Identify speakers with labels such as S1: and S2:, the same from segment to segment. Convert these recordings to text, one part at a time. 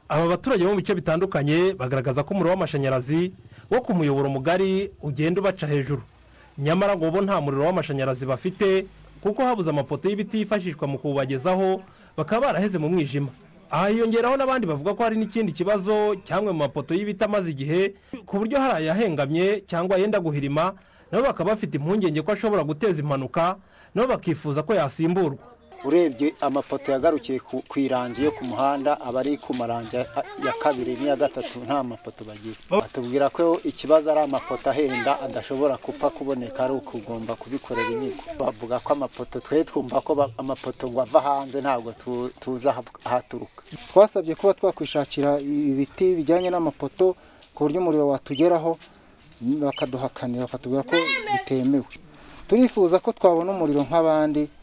S1: aba baturage bo mu bice bitandukanye bagaragaza ko umuriro w'amashanyarazi wo ku muyoboro mugari ugenda ubaca hejuru nyamara ngo bo nta muriro w'amashanyarazi bafite kuko habuze amapoto y'ibiti yifashishwa mu kuwubagezaho bakaba baraheze mu mwijima aha hiyongeraho n'abandi bavuga ko hari n'ikindi kibazo cyangwa mu mapoto y'ibiti amaze igihe ku buryo hari ayahengamye cyangwa yenda guhirima nabo bakaba bafite impungenge ko ashobora guteza impanuka nabo bakifuza ko yasimburwa
S2: urebye amapoto yagarukiye ku irangi yo ku muhanda aba ari ku marangi ya kabiri n'iya gatatu nta mapoto bagira batubwira ko ikibazo ari amapoto ahenda adashobora gupfa kuboneka ari ukugomba kubikorera inyungu bavuga ko amapoto twe twumva ko amapoto ngo ava hanze ntabwo tuzi ahaturuka twasabye kuba twakwishakira ibiti bijyanye n'amapoto ku buryo umuriro watugeraho bakaduhakanira bakatubwira ko bitemewe turifuza ko twabona umuriro nk'abandi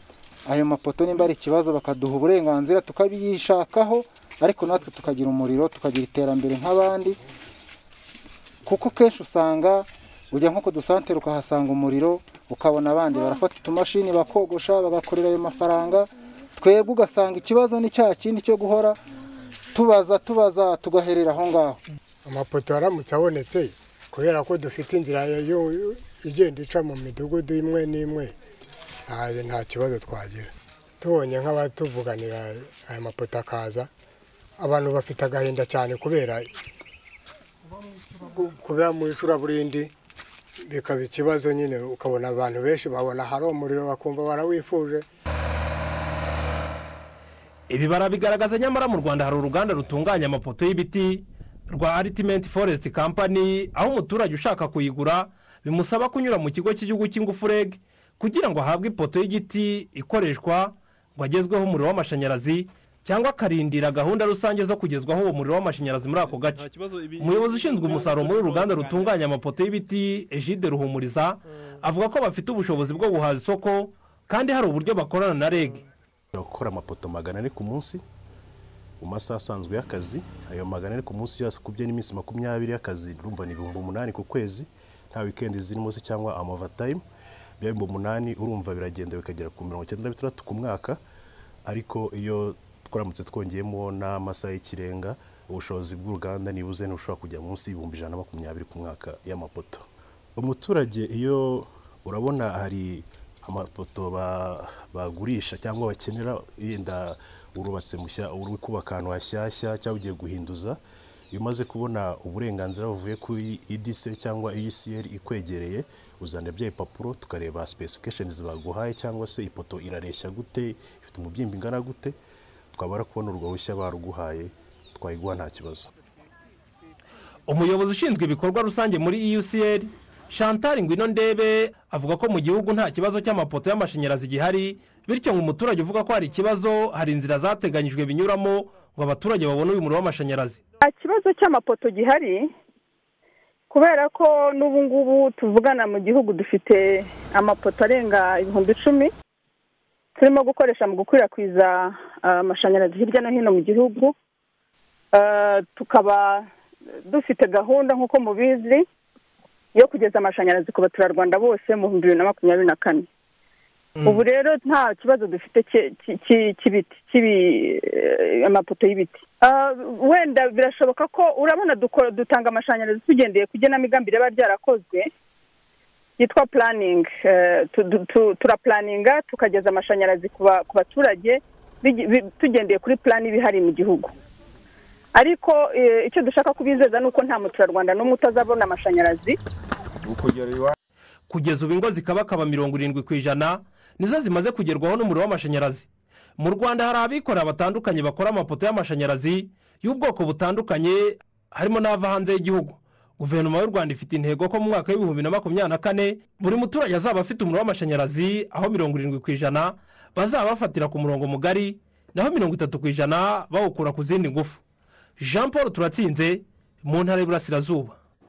S2: ayo mapoto nimba ari ikibazo bakaduha uburenganzira tukabiyishakaho ariko natwe tukagira umuriro tukagira iterambere nk'abandi kuko kenshi usanga ujya nko ku dusantere ukahasanga umuriro ukabona abandi barafata utumashini bakogosha bagakorera ayo mafaranga twebwe ugasanga ikibazo ni cya kindi cyo guhora tubaza tubaza tugaherera aho ngaho
S3: amapoto aramutse abonetse kubera ko dufite inzira igenda ica mu midugudu imwe n'imwe nta kibazo twagira tubonye nk'abatuvuganira aya mapoto akaza abantu bafite agahinda cyane kubera kubera mu icuraburindi bikaba ikibazo nyine ukabona abantu benshi babona hari umuriro bakumva barawifuje
S1: ibi barabigaragaza nyamara mu rwanda hari uruganda rutunganya amapoto y'ibiti rwa aritimenti foresiti kampani aho umuturage ushaka kuyigura bimusaba kunyura mu kigo cy'igihugu cy'ingufu reg kugira ngo ahabwe ipoto y'igiti ikoreshwa ngo agezweho umuriro w'amashanyarazi cyangwa akarindira gahunda rusange zo kugezwaho uwo muriro w'amashanyarazi muri ako gace umuyobozi ushinzwe umusaruro muri uru ruganda rutunganya amapoto y'ibiti ejide ruhumuriza avuga ko bafite ubushobozi bwo guhaza isoko kandi hari uburyo bakorana na reg
S4: gukora amapoto magana ane ku munsi mu masaha asanzwe y'akazi ayo magana ane ku munsi yakubye n'iminsi makumyabiri y'akazi rumva ni ibihumbi umunani ku kwezi nta wikendi zirimo se cyangwa amavatayimu ibihumbi umunani urumva biragenda bikagera ku mirongo icyenda na bitandatu ku mwaka ariko iyo twaramutse twongeyemo n'amasaha y'ikirenga ubushobozi bw'uruganda nibuze ntibushobora kujya munsi y'ibihumbi ijana na makumyabiri ku mwaka y'amapoto umuturage iyo urabona hari amapoto bagurisha cyangwa bakenera yenda urubatse mushya uri kubaka ahantu hashyashya cyangwa ugiye guhinduza iyo umaze kubona uburenganzira buvuye kuri idise cyangwa iyisiyeri ikwegereye uzana bya ipapuro tukareba sipesifikashenizi baguhaye cyangwa se ipoto irareshya gute ifite umubyimba ingana gute twabara kubona urwo rushya baruguhaye twayiguha nta kibazo
S1: umuyobozi ushinzwe ibikorwa rusange muri iyusiyeri chantal ngwino ndebe avuga ko mu gihugu nta kibazo cy'amapoto y'amashanyarazi gihari bityo ngo umuturage uvuga ko hari ikibazo hari inzira zateganyijwe binyuramo ngo abaturage babone uyu muriro w'amashanyarazi
S5: nta kibazo cy'amapoto gihari kubera ko n'ubu ngubu tuvugana mu gihugu dufite amapoto arenga ibihumbi icumi turimo gukoresha mu gukwirakwiza amashanyarazi hirya no hino mu gihugu tukaba dufite gahunda nk'uko mubizi yo kugeza amashanyarazi ku baturarwanda bose mu bihumbi bibiri na makumyabiri na kane ubu rero nta kibazo dufite cy'ibiti amapoto y'ibiti wenda birashoboka ko urabona dutanga amashanyarazi tugendeye ku igenamigambi riba ryarakozwe yitwa puraningi turapuraninga tukageza amashanyarazi ku baturage tugendeye kuri purani iba ihari mu gihugu ariko icyo dushaka kubizeza ni uko nta muturarwanda n'umwe utazabona amashanyarazi
S1: kugeza ubu ingo zikabakaba mirongo irindwi ku ijana nizo zimaze kugerwaho n'umuriro w'amashanyarazi mu rwanda hari abikorera batandukanye bakora amapoto y'amashanyarazi y'ubwoko butandukanye harimo n'ava hanze y'igihugu guverinoma y'u rwanda ifite intego ko mu mwaka w'ibihumbi na makumyabiri na kane buri muturage azaba afite umuriro w'amashanyarazi aho mirongo irindwi ku ijana bazaba bafatira ku murongo mugari naho mirongo itatu ku ijana bawukura ku zindi ngufu jean paul turatsinze mu ntara y'iburasirazuba